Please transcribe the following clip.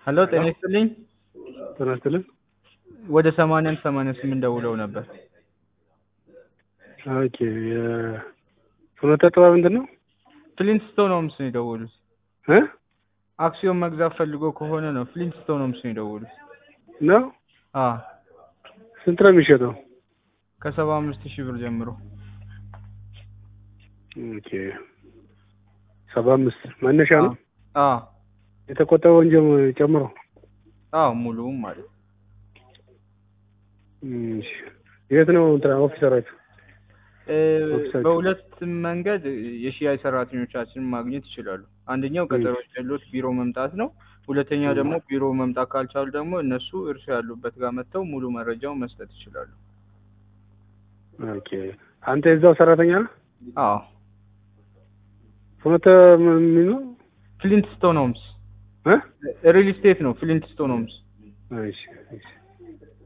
ሄሎ ጤና ይስጥልኝ። ጤና ይስጥልኝ። ወደ ሰማንያ አንድ ሰማንያ ስምንት ደውለው ነበር። ኦኬ የፍኖተ ጥበብ ምንድን ነው ፍሊንትስቶን ሆምስ ነው የደወሉት። እ አክሲዮን መግዛት ፈልጎ ከሆነ ነው ፍሊንትስቶን ሆምስ ነው የደወሉት። ነው አ ስንት ነው የሚሸጠው? ከሰባ አምስት ሺህ ብር ጀምሮ ኦኬ ሰባ አምስት መነሻ ነው አ የተቆጠበውን ጀም- ጨምሮ አዎ ሙሉውም ማለት ነው። እሺ የት ነው እንትና ኦፊሰራችሁ? እ ኦፊሳችሁ? በሁለት መንገድ የሽያጭ ሰራተኞቻችንን ማግኘት ይችላሉ። አንደኛው ቀጠሮ ያሉት ቢሮ መምጣት ነው። ሁለተኛ ደግሞ ቢሮ መምጣት ካልቻሉ ደግሞ እነሱ እርሱ ያሉበት ጋር መጥተው ሙሉ መረጃውን መስጠት ይችላሉ። ኦኬ አንተ የዛው ሰራተኛ ነህ? አዎ ፍኖተ ምን ምን ነው? ፍሊንትስቶን ሆምስ እ ሪል ስቴት ነው። ፍሊንትስቶን ሆምስ እሺ እሺ